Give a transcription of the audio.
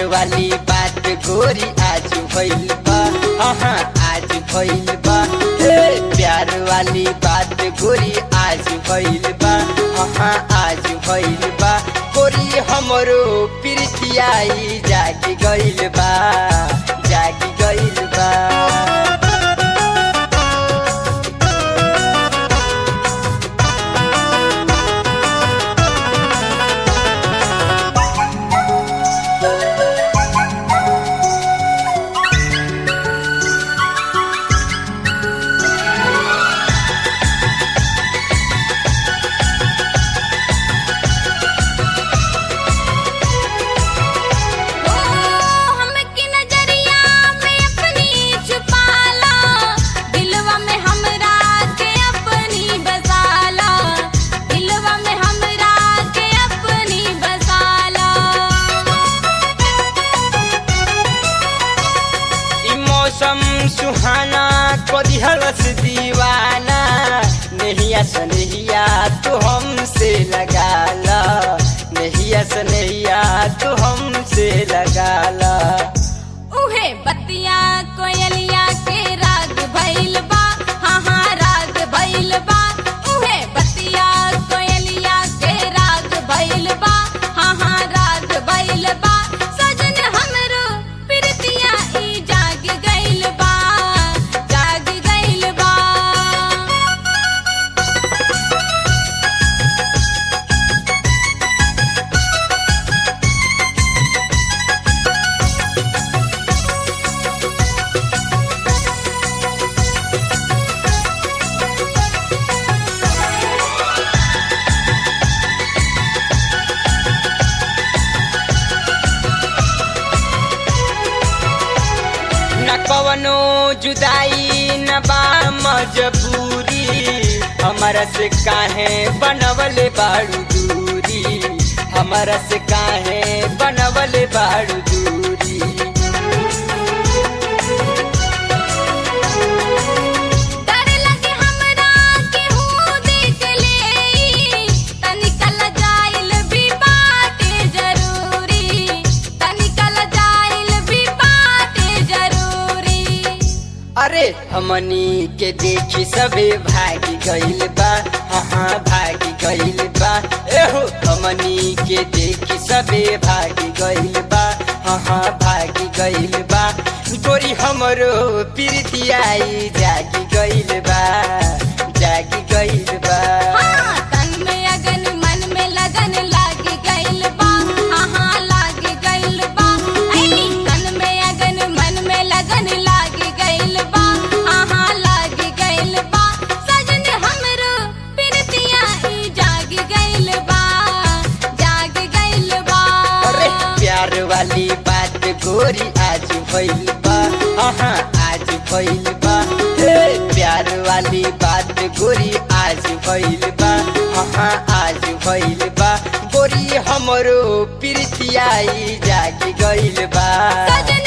वाली बात गोरी आज भइल बा हाँ आज भइल बा ए, प्यार वाली बात गोरी आज भइल बा हाँ आज भइल बा गोरी हमरो प्रीतियाई जागी गइल बा जागी गइल बा ओ हमकी नजरिया में अपनी छुपाला दिलवा में हमरा के अपनी बसाला दिलवा में हमरा के अपनी बसाला ई मौसम सुहाना कदी हरस दीवाना नहिया सनहिया तू हमसे लगाला नहिया सनहिया तू हमसे लगाला उहे बतिया कोयलिया के राग भइल बा हाँ हाँ राग भइल बा उहे बतिया कोयलिया के राग भइल बा हाँ हाँ राग भइल बा सजन हमरो प्रीतिया ई जाग गइल बा जाग गइल बा न कवनो जुदाई न बा मजबूरी हमारा से काहे बनवले बाड़ू दूरी हमारा से काहे बनवले बाड़ू दूरी डर लगे हमरा केहू देख लेई तनिका लजाइल भी बाटे जरूरी तनिका लजाइल भी बाटे जरूरी अरे हमनी के देखी सबे भागी गइल बा हाँ हाँ भागी गइल बा एहो हमनी के देखी सबे भागी गइल बा हाँ हाँ भागी गइल बा गोरी हमरो प्रीतियाई जागी गइल बा जागी गइल बा हाँ तन में अगन मन में लगन लाग गइल बा हाँ हाँ लाग गइल बा ऐ तन में अगन मन में लगन लाग गइल बा हाँ हाँ लाग गइल बा सजन हमरो प्रीतिया ई जाग गइल बा जाग गइल बा अरे प्यार वाली बात गोरी आज भइल बा हाँ आज भइल बा ए, प्यार वाली बात गोरी आज भइल बा हाँ आज भइल बा गोरी हमरो प्रीतियाई जागी गइल बा सजन